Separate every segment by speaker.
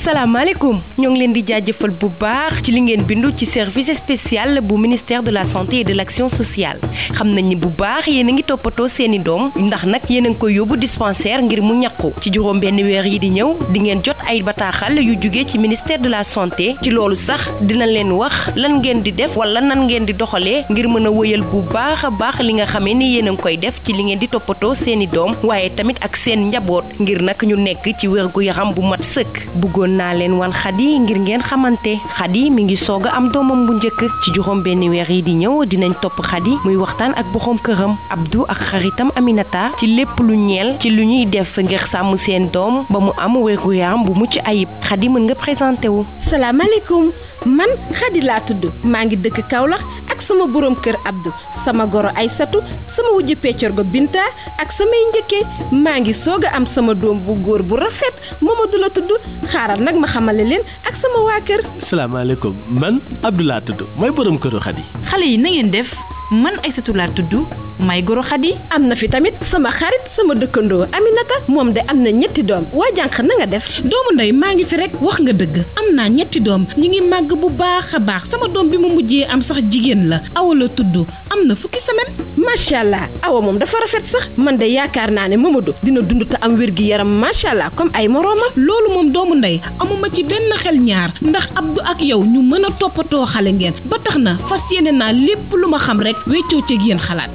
Speaker 1: salaamaaleykum ñoo ngi leen di jaajëfal bu baax ci li ngeen bindu ci service spécial bu ministère de la santé et de l'action sociale xam nañ ni bu baax yéen a ngi toppatoo seeni doom ndax nag yéen a ngi koy yóbbu dispensaire ngir mu ñàkku ci juróom benn weer yi di ñëw di ngeen jot ay bataaxal yu jóge ci ministère de la santé ci loolu sax dina leen wax lan ngeen di def wala nan ngeen di doxalee ngir mën a wëyal bu baax a baax li nga xamee ni yéen a ngi koy def ci li ngeen di toppatoo seeni doom waaye tamit ak seen njaboot ngir nag ñu nekk ci wérgu yaram bu mat sëkk bëggoon naa leen wan xadi ngir ngeen xamante xadi mi ngi soog a am doomam bu njëkk ci juróom benn weer yi di ñëw dinañ topp xadi muy waxtaan ak boxoom këram Abdou ak xaritam Aminata ci lépp lu ñeel ci lu ñuy def ngir sàmm seen doom ba mu am wérgu yaram bu mucc ayib xadi mën nga présenté wu.
Speaker 2: salaamaaleykum man xadi laa tudd maa ngi dëkk Kaolack ak sama borom kër Abdou sama goro Aysatu sama wujju peccorgo Binta ak samay njëkke maa ngi soog a am sama doom bu góor bu rafet Mamadou la tudd xaaral nag ma xamale leen ak sama waa kër.
Speaker 3: salaamaaleykum man Abdoulaye tudd mooy borom këru Xadi.
Speaker 4: xale yi na ngeen def man Aysatu laa tudd may goro Xadi.
Speaker 2: am na fi tamit sama xarit sama dëkkandoo Aminata moom de am na ñetti doom waa jànq na nga def.
Speaker 5: doomu ndey maa ngi fi rek wax nga dëgg am naa ñetti doom ñu ngi màgg bu baax a baax sama doom bi mu mujjee am sax jigéen la awa la tudd am na fukki semaine.
Speaker 2: macha allah awa moom dafa rafet sax man de yaakaar naa ne Mamadou dina dund te am wér gi yaram macha allah comme ay moroomam.
Speaker 5: loolu moom doomu ndey amuma ci benn xel ñaar ndax Abdou ak yow ñu mën a toppatoo xale ngeen ba tax na fas yéene naa lépp lu ma xam rek weccoo ceeg yéen xalaat.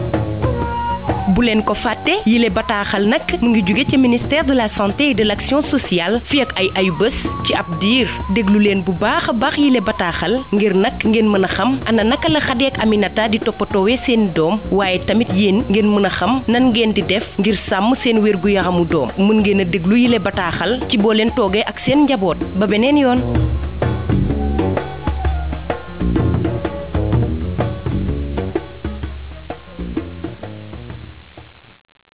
Speaker 1: bu leen ko fàtte yile bataaxal nag mu ngi jóge ci ministère de la santé et de l'action sociale fi ak ay ayu bés ci ab diir déglu leen bu baax a baax yile bataaxal ngir nag ngeen mën a xam ana naka la Xadi ak Aminata di toppatoowee seen doom waaye tamit yéen ngeen mën a xam nan ngeen di def ngir sàmm seen wér gu yaramu doom mën ngeen a déglu yile bataaxal ci boo leen toogee ak seen njaboot ba beneen yoon